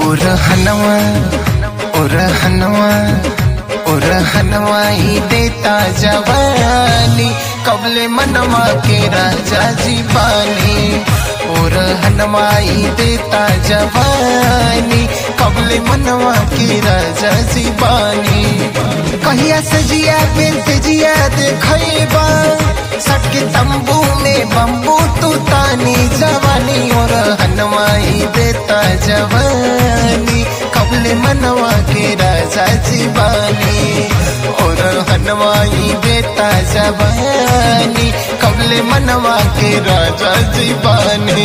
उरहनवा उरहनवा उरहनवा ही देता जवानी कबले मनवा के राजा जी बानी उरहनवा ही देता जवानी कबले मनवा के राजा जी बानी कहिया सजिया पे सजिया देखैबा सटके तंबू में बम्बू तू तानी जवानी और हनवाई देता जवानी कबले मनवा के राजा जीवानी और हनवाई देता जवानी कबले मनवा के राजा जीवानी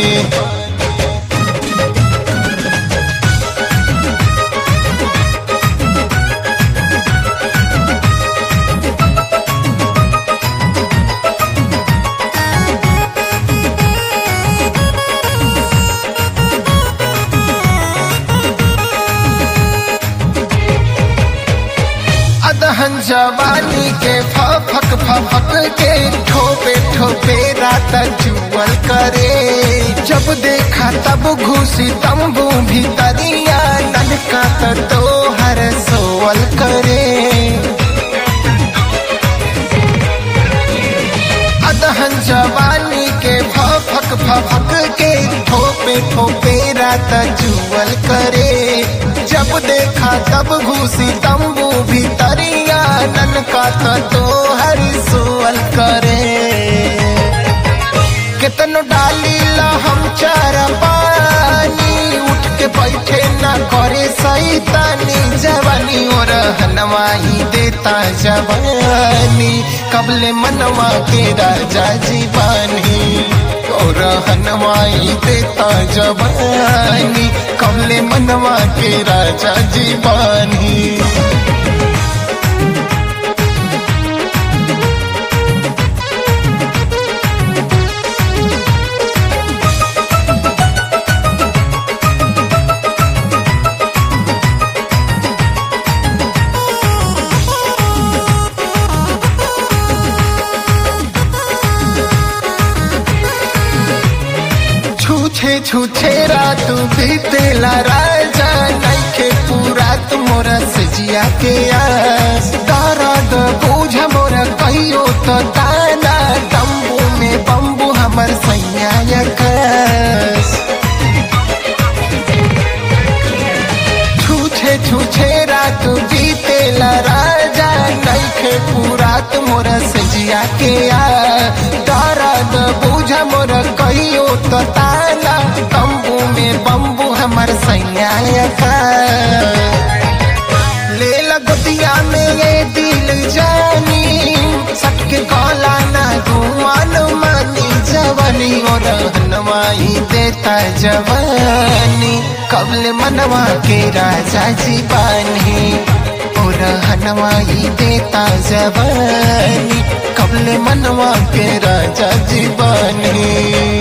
अदहन जवानी के फक फक के ठोपे ठोपे रात जुअल करे जब देखा तब घुसी तंबू भीतरिया ननका तो हर सोवल करे अदहन जवानी के फक फक के ठोपे ठोपे रात जुअल करे जब देखा तब घुसी तंबू भीतरिया ननका तो हर सोअल करे कितनो डाली ला हम चार पानी उठ के बैठे ना करे सैतानी जवानी और हनवाई देता जवानी कबले मनवा के राजा जीवानी और हनवाई देता जवानी कबले मनवा के राजा जीवानी छूछे छूछे रात बीतेला राजा नइखे पूरा तुमोरा सजिया के आस दर्द बूझ मोरा कहियो तो ताना तंबू में बम्बू हमर सैया कस छूछे छूछे रात बीतेला राजा नइखे पूरा तुमोरा सजिया के आ दर्द बूझ मोर कहियो तो ताला तंबू में बम्बू हमर सैया का ले लगतिया में ये दिल जानी सटके कौला ना घुमान मानी जवानी और हनवाई देता जवानी कबल मनवा के राजा जी बानी और हनवाई देता जवानी कबल मनवा के राजा जी बानी